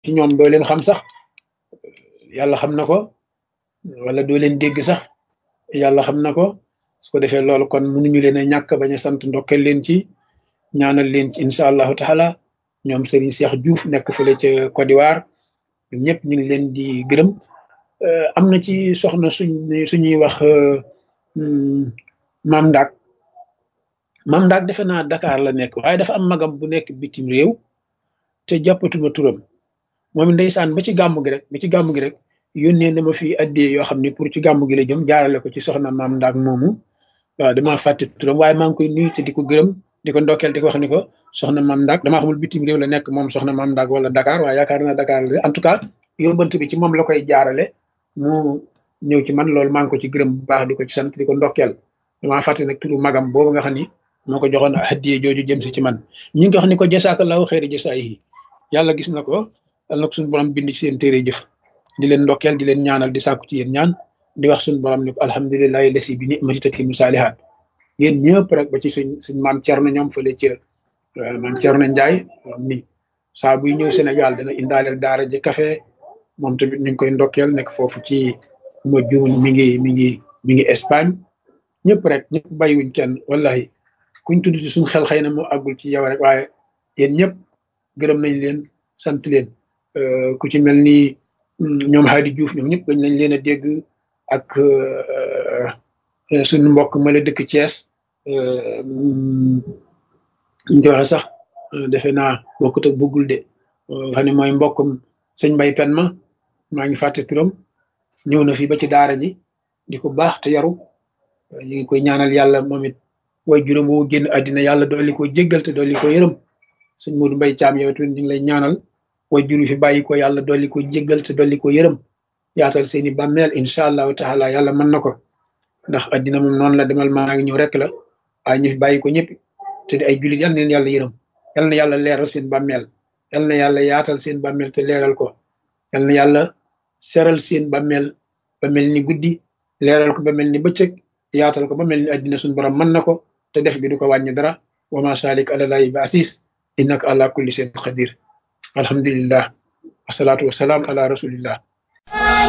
ci ñoom doo leen xam sax yàlla xam na ko wala doo leen dégg sax yàlla xam na ko su ko defee loolu kon mënuñu leen a ñàkk bañ a sant ndokkeel leen ci ñaanal leen ci incha allahu taala ñoom Serigne Cheikh Diouf nekk fële ca Côte d'Ivoire ñëpp ñu ngi leen di gërëm am na ci soxna suñ suñuy wax maam Ndak maam Ndak defe naa Dakar la nekk waaye dafa am magam bu nekk bitim réew te jàppatuma turam moom ndeysaan ba ci gàmm gi rek ba ci gàmm gi rek yónnee na ma fi addee yoo xam ne pour ci gàmm gi la jëm jaarale ko ci soxna maam Ndak moomu waaw damaa fàtte turam waaye maa ngi koy nuyu te di ko gërëm di ko ndokkeel di ko wax ni ko soxna maam Ndak damaa xamul bitim réew la nekk moom soxna maam Ndak wala Dakar waaye yaakaar naa Dakar la en tout cas yóbbant bi ci moom la koy jaarale mu ñëw ci man loolu maa ngi ko ci gërëm bu baax di ko ci sant di ko ndokkeel damaa fàtte nag turu magam boobu nga xam ni moo ko joxoon hadiye jooju jëm si ci man ñu ngi wax ni ko jasaakallahu xeeri jasaa yi yàlla gis na ko yàlla na ko suñu borom bind ci seen téere jëf di leen ndokkeel di leen ñaanal di sàkku ci yéen ñaan di wax suñu borom ni ko alhamdulilahi lasi bi ni'mati tatimu saalihaat yéen ñëpp rek ba ci suñ suñ maam Cerno ñoom fële ca maam Cerno Njaay ni saa buy ñëw Sénégal dana indaaleel daara ji café moom tamit ñu ngi koy ndokkeel nekk foofu ci ma juun mi ngi mi ngi mi ngi Espagne ñëpp rek ñëpp bàyyiwuñ kenn wallahi kuñ tudd ci suñ xel xëy na moo àggul ci yow rek waaye yéen ñëpp gërëm nañ leen sant leen ku ci mel ni ñoom Hadi Diouf ñoom ñëpp dañ nañ leen a dégg ak suñu mbokk ma la dëkk Thiès ñu waxe sax defe naa bokkut ak bëggul de xam ne mooy mbokkum sëñ Mbay Pen ma maa ngi fàtte turam ñëw na fi ba ci daara ji di ko baax te yaru ñu ngi koy ñaanal yàlla moom it way juróom woo génn àddina yàlla dolli ko jéggal te dolli ko yërëm sëñ Modou Mbay Caam yow tamit ñu ngi lay ñaanal way juru fi bàyyi ko yàlla dolli ko jéggal te dolli ko yërëm yaatal seeni bàmmeel incha allahu taala yàlla mën na ko ndax àddina moom noonu la demal maa ngi ñëw rek la waaye ñu fi bàyyi ko ñëpp te di ay jullit yal na leen yàlla yërëm yal na yàlla leeral seen bàmmeel yal na yàlla yaatal seen bàmmeel te leeral ko yal na yàlla seral seen bàmmeel ba mel ni guddi leeral ko ba mel ni bëccëg yaatal ko ba mel ni àddina suñu borom mën na ko te def gi du ko wàññi dara wa ma salik ala lahi bi asis innaka ala kulli shay'in qadir alhamdulillah wasalaatu wasalaam ala rasulillah